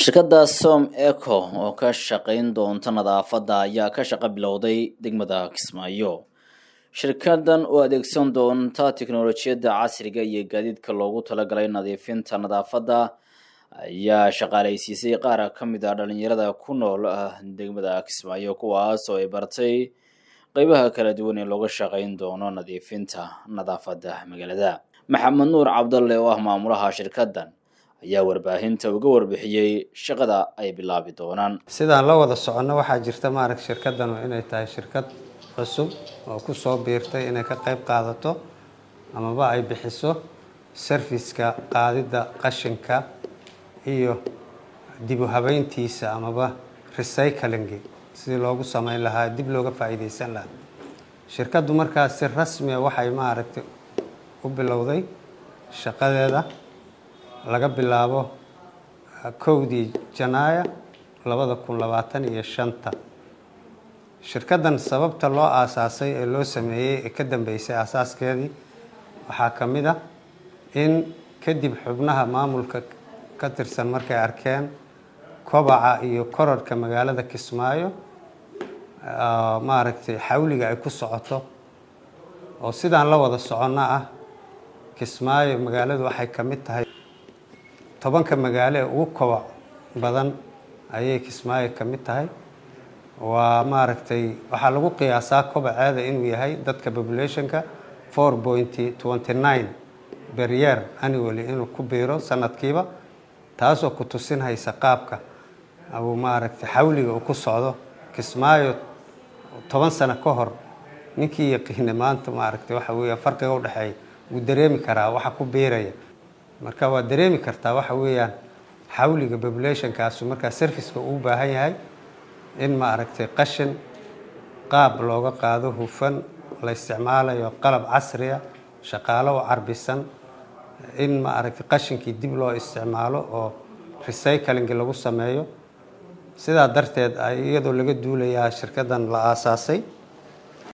shirkadda som eco oo ka shaqayn doonta nadaafadda ayaa ka shaqo bilowday degmada kismaayo shirkadan oo adeegsan doonta tiknolojiyadda casriga iyo gaadiidka loogu talagalay nadiifinta nadaafadda ayaa shaqaalaysiisay qaar ka mid ah dhalinyarada ku nool degmada kismaayo kuwaas oo ay bartay qeybaha kala duwan ee looga shaqayn doono nadiifinta nadaafadda magaalada maxamed nuur cabdalle oo ah maamulaha shirkadan ayaa warbaahinta uga warbixiyey shaqada ay bilaabi doonaan sidaan la wada soconno waxaa jirta maarag shirkadanu inay tahay shirkad cusub oo ku soo biirtay inay ka qayb qaadato amaba ay bixiso sarfiska qaadidda qashinka iyo dib u habeyntiisa amaba recyclingi sidii loogu sameyn lahaa dib looga faa'iideysan lahaa shirkaddu markaas si rasmiya waxay maaragtay u bilowday shaqadeeda laga bilaabo kowdii janaaya labada kun labaatan iyo shanta shirkaddan sababta loo aasaasay ee loo sameeyey ee ka dambeysay aasaaskeedii waxaa ka mid ah in kadib xubnaha maamulka ka tirsan markay arkeen kobaca iyo korarhka magaalada kismaayo maaragtay xawliga ay ku socoto oo sidaan la wada soconno ah kismaayo magaaladu waxay ka mid tahay tobanka magaalo ee ugu kobac badan ayay kismaayo ka mid tahay waa maaragtay waxaa lagu qiyaasaa kobaceeda inuu yahay dadka populationka four pointy twenty nine beryer annually inuu ku biiro sanadkiiba taasoo ku tusinhaysa qaabka uu maaragtay xawliga uu ku socdo kismaayo toban sano ka hor ninkii yaqiina maanta maaragtay waxa weeya farqiga udhexeeya wuu dareemi karaa waxa ku biiraya marka waa dareemi kartaa waxa weeyaan xawliga populationkaasu markaa serviceka uu baahan yahay in maaragtay qashin qaab looga qaado hufan la isticmaalayo qalab casriya shaqaalo u carbisan in maaragtay qashinkii dib loo isticmaalo oo recyclingi lagu sameeyo sidaa darteed iyadoo laga duulayaa shirkaddan la aasaasay